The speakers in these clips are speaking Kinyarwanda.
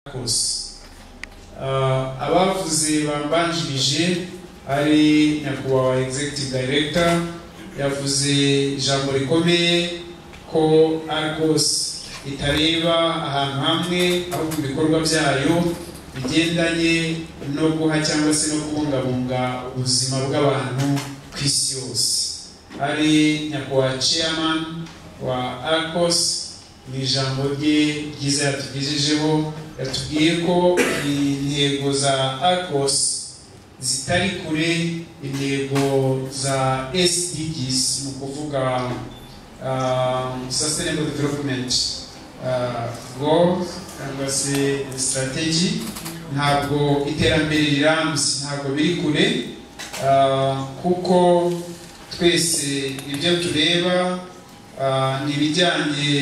kose abavuze bambanjirije ari nyakubahwa executive director yavuze ijambo rikomeye ko argos itareba ahantu hamwe ahubwo ibikorwa byayo bigendanye no guha cyangwa se no kubungabunga ubuzima bw'abantu ku isi yose ari nyakubahwa chairman wa argos ni ijambo rye ryiza yatugejejeho yatubwiye ko intego za argos zitari kure intego za sdgs ni ukuvuga sustainable development goal cyangwa se strategy ntabwo iterambere rirambye ntabwo biri kure kuko twese ibyo tureba ni ibijyanye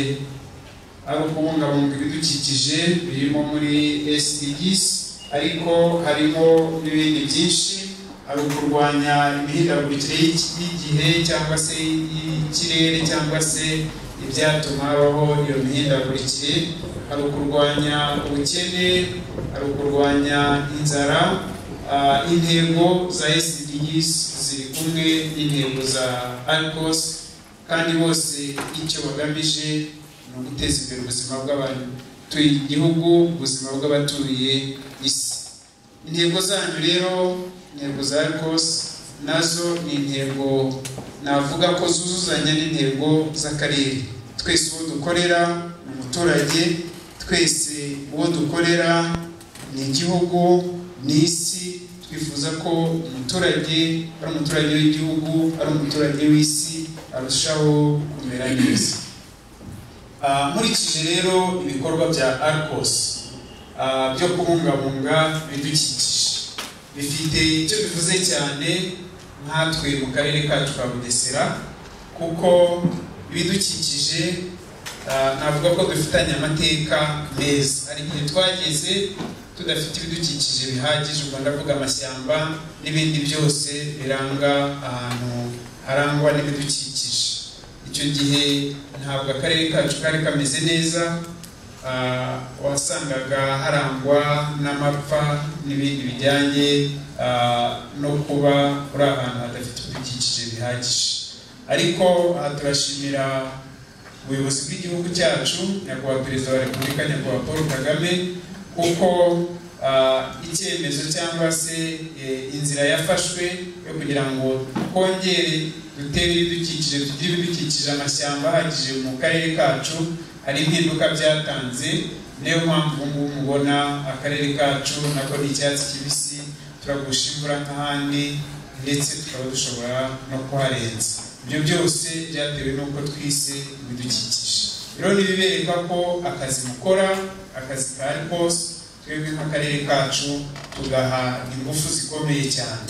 ari ukubungabunga ibidukikije birimo muri SDGs ariko harimo n'ibindi byinshi ari ukurwanya imihindagurikire y'igihe cyangwa se y'ikirere cyangwa se ibyatuma habaho iyo mihindagurikire ari ukurwanya ubukene ari ukurwanya inzara intego za SDGs ziri kumwe n'intego za ALCOS kandi bose icyo bagamije ni uguteza imbere ubuzima bw'abantu batuye igihugu ubuzima bw'abatuye isi intego zanyu rero intego za rwose nazo ni intego navuga ko zuzuzanya n'intego z'akarere twese uwo dukorera ni umuturage twese uwo dukorera ni igihugu ni isi twifuza ko umuturage ari umuturage w'igihugu ari umuturage w'isi arushaho kumera neza nkurikije rero ibikorwa bya arcos byo kubungabunga ibidukikije bifite icyo bivuze cyane nkatwe mu karere kacu ka bugesera kuko ibidukikije navuga ko dufitanye amateka meza hari igihe twageze tudafite ibidukikije bihagije ubwo ndavuga amashyamba n'ibindi byose biranga ahantu harangwa n'ibidukikije icyo gihe ntabwo akarere kacu kari kameze neza wasangaga harangwa n'amapfa n'ibindi bijyanye no kuba uri ahantu hadafite ibidukikije bihagije ariko aha turashimira ubuyobozi bw'igihugu cyacu nyakubahwa perezida wa repubulika nyakubahwa paul kagame kuko icyemezo cyangwa se inzira yafashwe yo kugira ngo twongere dutere ibidukikije tugire ibidukikije amashyamba ahagije mu karere kacu hari impinduka byatanze niyo mpamvu ubu ngubu mubona akarere kacu nako ni icyatsi kibisi turagusha imvura nk'ahandi ndetse tukaba dushobora no kuharenza ibyo byose byatewe n'uko twise ibidukikije rero ni ibibereka ko akazi mukora akazi ka rwose twebwe nk'akarere kacu tugaha ingufu zikomeye cyane